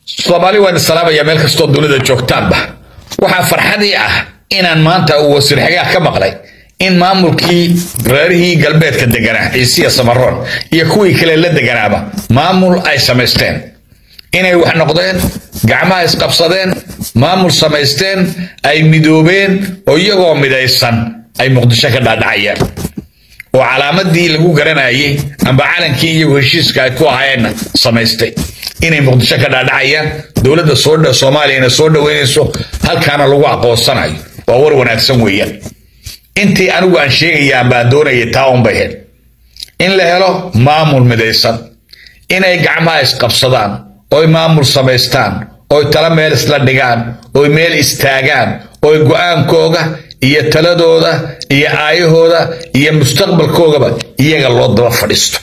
soomaali waan isalaamaya meel kastoo dunida joogtaanba waxaa farxadii ah inaan maanta uu wasiir xagaah ka maqlay in maamulkii reerihii galbeedka deganaa ciisiya samaroon iyo kuwii kale la deganaaba maamul ay samaysteen inay wax noqdeen gacmaha isqabsadeen maamul samaysteen ay midoobeen oo iyagoo midaysan ay muqdisho ka dhaadhacayaan oo calaamadii lagu garanayay amba calankii iyagu heshiiska ay ku ahayeenna samaystay inay muqdisho ka dhaadhacayaan dowladda soo soomaaliyana soo dhoweynayso halkaana lagu aqoonsanayo waa war wanaagsan weeyaan intii anigu aan sheegayaan baan doonayay taa un bay hel in la helo maamul midaysan inay gacmaha isqabsadaan oy maamul samaystaan oy tala meel isla dhigaan oy meel istaagaan oy go-aankooga iyo taladooda iyo aayahooda iyo mustaqbalkoogaba iyaga loo daba fadhiisto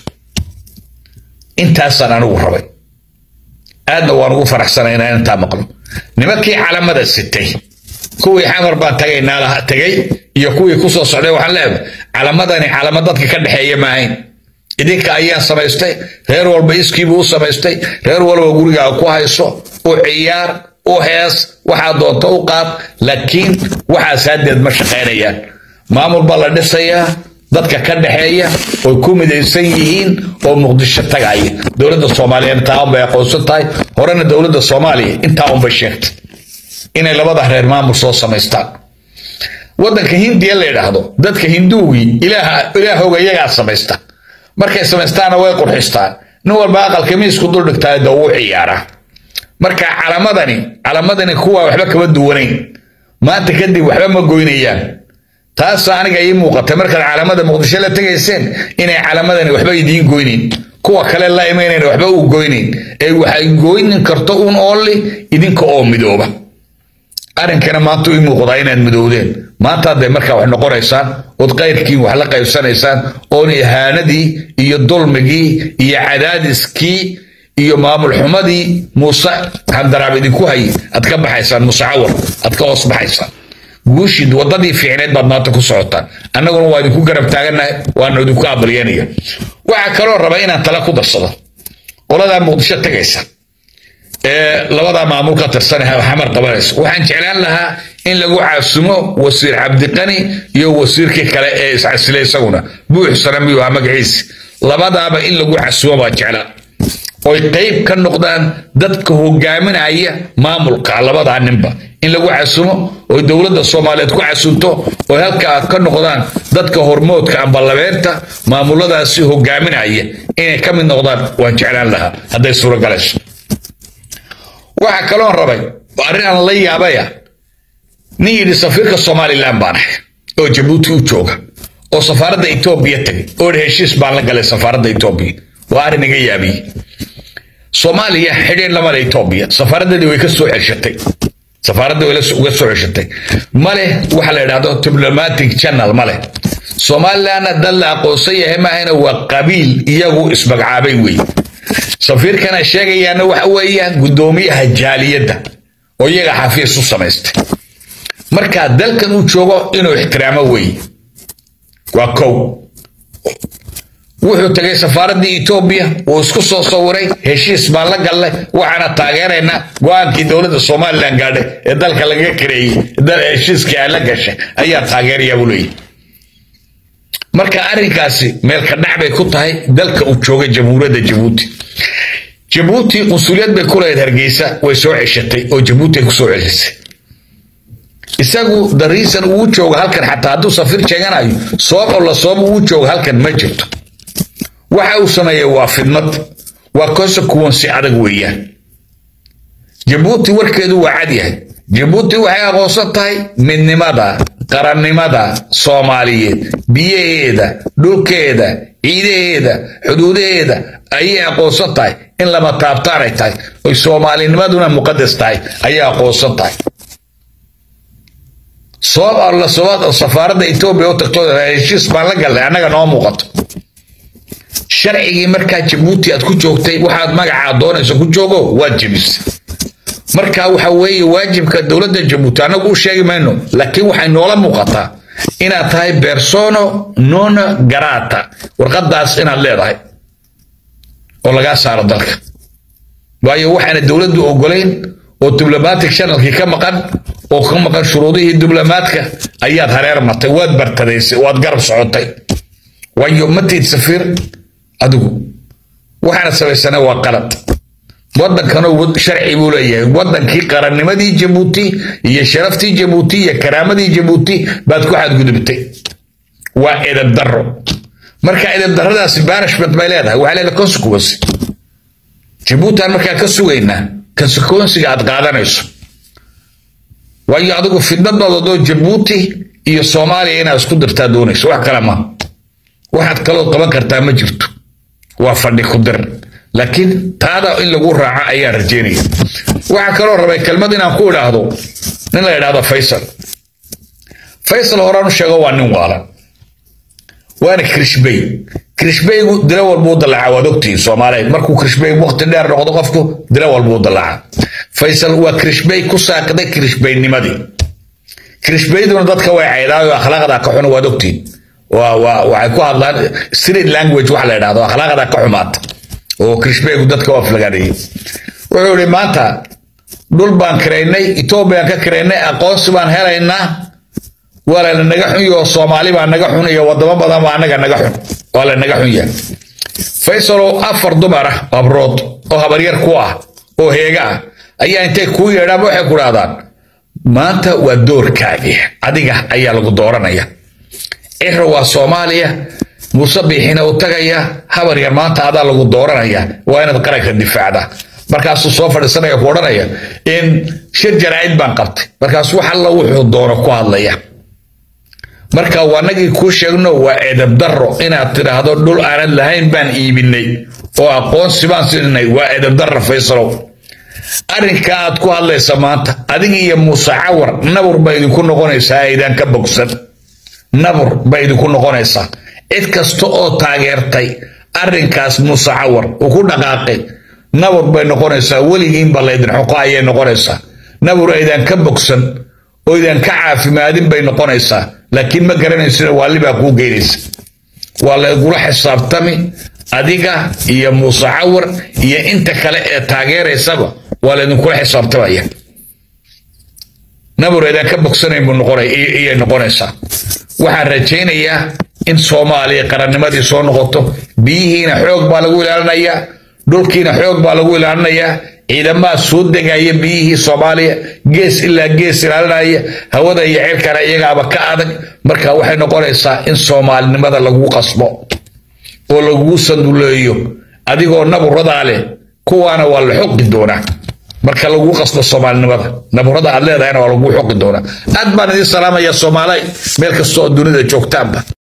intaasaan anigu rabay aadna waan ugu faraxsanay inaan intaa maqlo nimankii calamada sitay kuwii xamar baan tagaynaa tagay iyo kuwii kusoo socday waxaan leedahay calamadani calama dadka ka dhexeeya maahayn idinka ayaan samaystay reer walba iskiibuu u samaystay reer walba gurigaaga ku hayso u ciyaar u hees waxaa doonto u qaad laakiin waxaas haddeed ma shaqaynayaan maamul baa la dhisayaa dadka ka dhexeeya oy ku midaysan yihiin oo muqdisho tagaya dowladda soomaaliyeed taa unbay aqoonsan tahay horena dowladda soomaaliya intaa unbay sheegtay inay labada reer maamul soo samaystaan waddanka hindiya la yidhaahdo dadka hinduugii ilaahooga iyagaa samaysta markay samaystaanna way qurxistaan nin walba aqalka miisku duldhigtaa da uu ciyaaraa marka calamadani calamadani kuwa waxba kama duwanayn maanta kadib waxba ma goynayaan taas aniga ii muuqatay markaad calamada muqdisho la tegayseen inay calamadani waxba idiin goynayn kuwa kale la imaynayn waxba uu goynayn ee waxay goynin karto un oolli idinka oo midooba arrinkana maanta ii muuqdaa inaad midoowdeen maanta hadday markaa wax noqonaysaan ood qayrkiin wax la qaybsanaysaan oon ihaanadii iyo dulmigii iyo cadaadiskii iyo maamul xumadii muuse handaraab idinku hay aad ka baxaysaan muuse cawar aad ka hoos baxaysaan guushii wadadii fiicneed baad maanta ku socotaan annaguna waa idinku garab taagannahay waana idinku abalyanaya waxaa kaloo raba inaan tala ku darsado qoladaa muqdisho tagaysa ee labadaa maamul ka tirsan xamar qabanaysa waxaan jeclaan lahaa in lagu caasumo wasiir cabdiqani iyo wasiirkii kale ee iscasilay isaguna buuxsana miyuu ahaa magaciisi labadaaba in lagu casumo baa jeclaa oy qayb ka noqdaan dadka hogaaminaya maamulka labadaa ninba in lagu casumo oy dowladda soomaaliyeed ku casunto oy halkaa ka noqdaan dadka hormoodka amba labeenta maamuladaasi hogaaminaya inay ka mid noqdaan waan jeclaan lahaa hadday suuragalayso waxaa kaloon rabay arrin aan la yaabaya nin yidhi safiirka somalilan baan ahay oo jabuuti u jooga oo safaaradda etoobiya tagay oo heshiis baan la galay safaaradda etoobiya waa arrin iga yaabiyey soomaaliya xidhiin lamale etoobiya safaaraddadii way ka soo ceshatay safaaraddii way uga soo ceshatay male waxa la yidhahdo diplomatic channel male somalilandna dad la aqoonsan yahay maahayna waa qabiil iyagu ismagacaabay wey safiirkana sheegayaana waxa weeyaan guddoomiyaha jaaliyadda oo iyaga xafiis u samaystay marka dalkan uu joogo inuu ixtiraamo weeye waa kow wuxuu tagay safaaraddii etoobiya uu isku soo sawiray heshiis baan la gallay waxaana taageeraynaa go-aankii dowladda somalilan gaadhay ee dalka lagaga kareeyey heshiiskii ay la gashay ayaa taageeraya buu leeyahy marka arrinkaasi meelka dhac bay ku tahay dalka uu jooga jamhuuriyadda jabuuti jabuuti qunsuliyad bay ku lahayd hargeysa way soo ceshatay oo jabuuti ay ku soo ceshatay isagu dariisan uu jooga halkan xataa hadduu safiir sheeganayo soob oo la soob uu jooga halkan ma jirto waxa uu sameeyey waa fidmad waa consequence adag weeyaan jabuuti warkeedu waa cad yahay jabuuti waxay aqoonsan tahay midnimada qarannimada soomaaliyeed biyaheeda dhulkeeda ciidaheeda xuduudaheeda ayay aqoonsan tahay in lama taabtaanay tahay oy soomaalinimaduna muqadas tahay ayay aqoonsan tahay sabab alla sabab safaaradda etoobiya u tagto heshiis baan la galnay annaga noo muuqato sharcigii markaa jabuuti aad ku joogtay waxaad magacaa doonayso ku joogo waad jebisay marka waxa weeye waajibka dowladda jabuuti annagu u sheegi mayno laakiin waxay noola muuqataa inaad tahay persono non garata warqadaas inaad leedahay oo lagaa saaro dalka waayo waxaana dowladdu ogolayn oo diblomatic channelkii ka maqan oo ka maqan shuruudihii diblomaadka ayaad hareer martay waad bartadaysay waad garab socotay waayo matiid safiir adigu waxaana samaysana waa qalad waddankana sharci buu leeyahay waddankii qarannimadii jabuuti iyo sharaftii jabuuti iyo karaamadii jabuuti baad ku xadgudubtay waa edab darro marka edab darradaasi banishment bay leedahay waxay leedahay consequence jabuutan markaa ka sugaynaa consequencega aad qaadanayso waayo adigu fidnadoodo jabuuti iyo soomaaliya inaad isku dirtaa doonayso wax kale ma waxaad kaloo qaban kartaa ma jirto waa fadhi ku dir laakiin taada in lagu raaco ayaan rajeynaya waxaa kaloo rabay kelmad inaan ku idhaahdo nin la idhaahdo faysal faysal horaan u sheego waa nin waalan waana krishbey krishbeygu dilo walbuu dalaca waad ogtihiin soomaaliyeed markuu krishbey waqti dheer noqdo qofku dilo walbuu dalaca faysal waa krishbey ku saaqday krishbeynimadii krishbeyduna dadka way caydaayo akhlaaqda ka xun waad ogtihiin waxay ku hadlaan street language wax la idhahdo akhlaaqda ka xumaata oo krishbeygu dadka waa flagaadeeyey wuxuu ihi maanta dhul baan kiraynay etoobiyaan ka kiraynay aqoonsi baan helaynaa waa la naga xun yaho soomaali baa naga xun iyo wadamo badan baa anaga naga xun waa la naga xun yahay faysalow afar dumar ah habrood oo habaryar ku ah oo heega ah ayaa intay kuu yeedhaan waxay ku dhahdaan maanta waa doorkaagii adiga ayaa lagu dooranaya cira waa soomaaliya muuse biixina u tagaya habaryar maanta adaa lagu dooranaya waa inaad qaranka difaacda markaasuu soo fadhiisanaya ku odhanaya in shir jaraa'id baan qabtay markaas wax alla wuxuu doono ku hadlaya marka waanagii kuu sheegno waa edab darro inaad tidhaahdo dhul aanad lahayn baan iibinay oo aqoonsi baan siinay waa edab darro faysalow arrinka aad ku hadlaysa maanta adiga iyo muuse cawar nabur ba idinku noqonaysaa aydan ka bogsan nabur ba idinku noqonaysaa cid kasta oo taageertay arrinkaas muuse cawar uu ku dhaqaaqay nabur bay noqonaysaa weligiinba laydin xuqo ayay noqonaysaa nabur aydan ka bogsan oo idan ka caafimaadin bay noqonaysaa laakiin ma garanaysina waalibaa kuu geynaysa waa laygula xisaabtami adiga iyo muuse cawar iyo inta kale ee taageeraysaba waa laydinkula xisaabtamaya nabur aydan ka bogsanayn buu noqonayay noqonaysaa waxaan rajaynayaa in soomaaliya qarannimadii soo noqoto biyihiina xoog baa lagu ilaalinayaa dhulkiina xoog baa lagu ilaalinayaa ciidamaha soo degaya biyihii soomaaliya gees ilaa gees ilaalinaya hawada iyo cirkana iyagaaba ka adag marka waxay noqonaysaa in soomaalinimada lagu qasbo oo lagu sanduleeyo adigoo naburadaa leh kuwaana waa la xoqi doonaa marka lagu qasbo soomaalinimada naburada aad leedahayna waa lagu xoqi doonaa aad baan idiin salaamaya soomaaliy meel kasta oo dunida joogtaanba